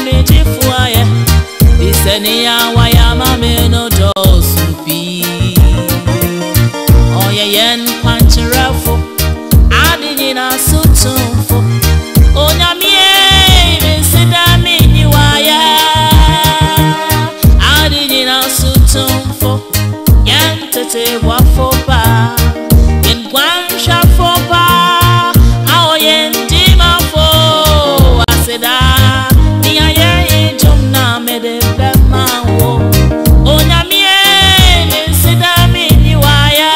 mejifuaye bisenia wayama menodosupi ɔyɛyɛn kwankyerɛfo ade nyina so tomfo onyamie mesida menyiwayɛ ade nyina so tomfo yɛn tete boafo paa yɛn guanhwɛfo paa a ɔyɛn dimafo aseda nea yɛyɛ dwom na mede bɛma wo onyamie mesida menyiwayɛ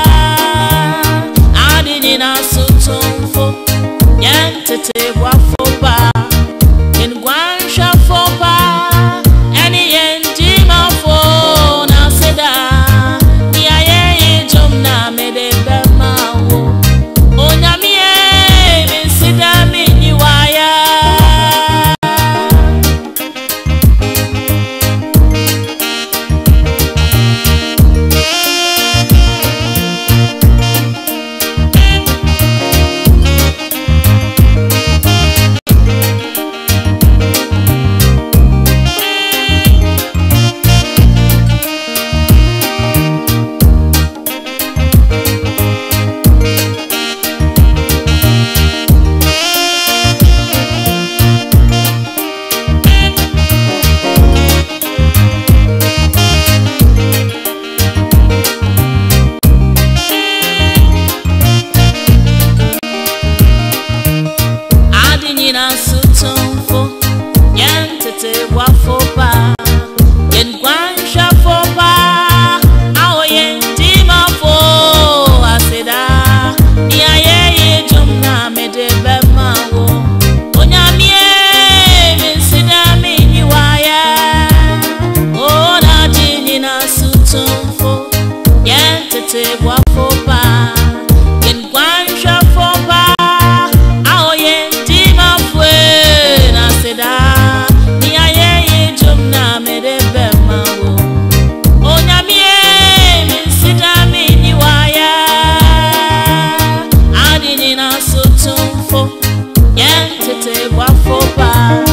ade nyina so tomfo yɛn tete boafo paa yɛn guanhwɛfo paa ɛne yɛn gyimafo na seda nea yɛyɛ dwom na mede bɛma wo onyamie mesida menyiwayɛ ade nyina so tomfo yɛn tete boafo paa yɛn guanhwɛfo paa a ɔyɛn dimafo aseda nea yɛyɛ dwom na mede bɛma wo onyamie mesida menyiwayɛ ɔnade nyina so tomfo yɛn tete boafo paa yɛn guanhwɛfo paa a ɔyɛn dimafo na aseda nea yɛyɛ dwom na mede bɛma wo onyamie mesida menyiwayɛ ade nyina so tomfo yɛn tete boafo paa